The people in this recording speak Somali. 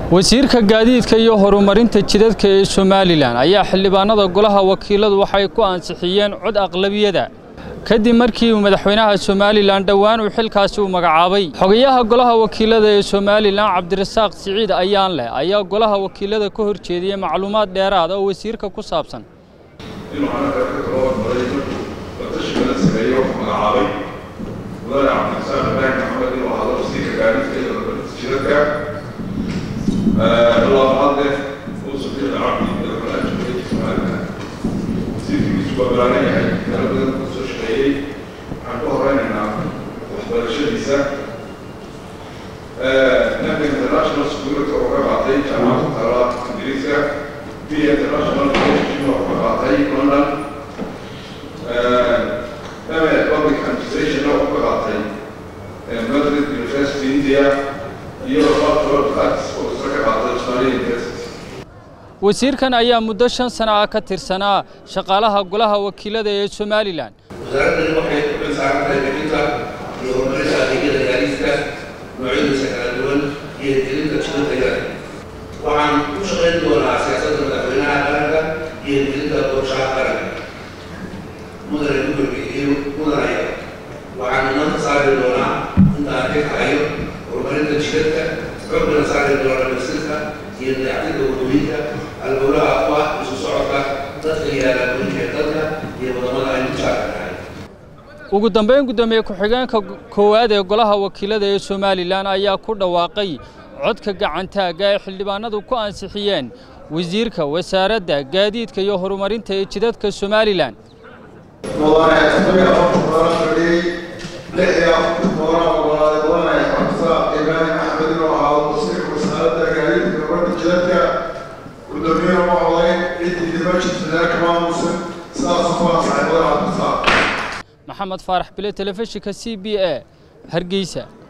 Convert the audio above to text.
wasiirka gaadiidka iyo horumarinta jidadka ee somalilan ayaa xildhibaanada golaha wakiiladu waxay ku ansixiyeen cod aqlabiyada kadib markii uu madaxweynaha somalilan dhowaan uu xilkaasi u magacaabay xogayaha golaha wakiilada ee somalilan cabdirasaaq siciid ayaan leh ayaa golaha wakiilada ka hor jeediyey macluumaad dheeraad oo wasiirka ku saabsan inuu anaga ka tababarmaray markuu latashiga la sameeyey wuxuu magacaabay mudane cabdirasaaq ibraahim maxamed inuu ahaado wasiirka gaadiidka iyo horumarinta jidadka labaadne uu safiiq cabdi madaxweynaha jamhuuriyadda somalilan wasiirkiisu waa balaaran yahay meelo badan ku soo shaqeeyey waxaan ku horeynaynaa waxbarashadiisa nanka international security oo ka qaatay jaamacadda tala ingiriiska b international relationship oo ka qaatay london ame public administration oo ka qaatay madrid university india iyo oxford arts oo isla ka qaatay australia university wasiirkan ayaa muddo shan sana ah ka tirsanaa shaqaalaha golaha wakiilada ee somalilan wasaaradani waxay ku xilsaaran tahay bixinta iyo horumarinta adeegyada gaadiidka noocyadiisa kala duwan iyo hirgelinta jidadka waxaan ku shaqayn doonaa siyaasadda madaxweynaha qaranka iyo hirgelinta qorshaha qaranka mudane gudurka iyo mudanaya waxaan inanta saari doonaa intaan xilka hayo horumarinta jidadka xoogana saari doonaa dhamaystirka iyo dayactirka wadooyinka albowlaha ku ah isu socodka dadka iyo alaabooyinka dalka iyo wadamada aynu jaarka nahay ugu dambayn guddoomiye ku-xigeenka koowaad ee golaha wakiilada ee somalilan ayaa ku dhawaaqay codka gacantaagga ay xildhibaanadu ku ansixiyeen wasiirka wasaaradda gaadiidka iyo horumarinta ee jidadka somalilan mudane todobiyo afartan mudane fadhiyey lix iyo afartan mudane oggolaaday mudane cabdisaaq ibraahim axmed inuu ahaado wasiirka wasaaradda gaadiidka horumarinta jidadka guddoomiyena ma odayn ciddii dima jirtadee kama aamusin sidaasuu ku ansaxay mudane cabdisaaq maxamed faarax bile telefishinka c b a hargeysa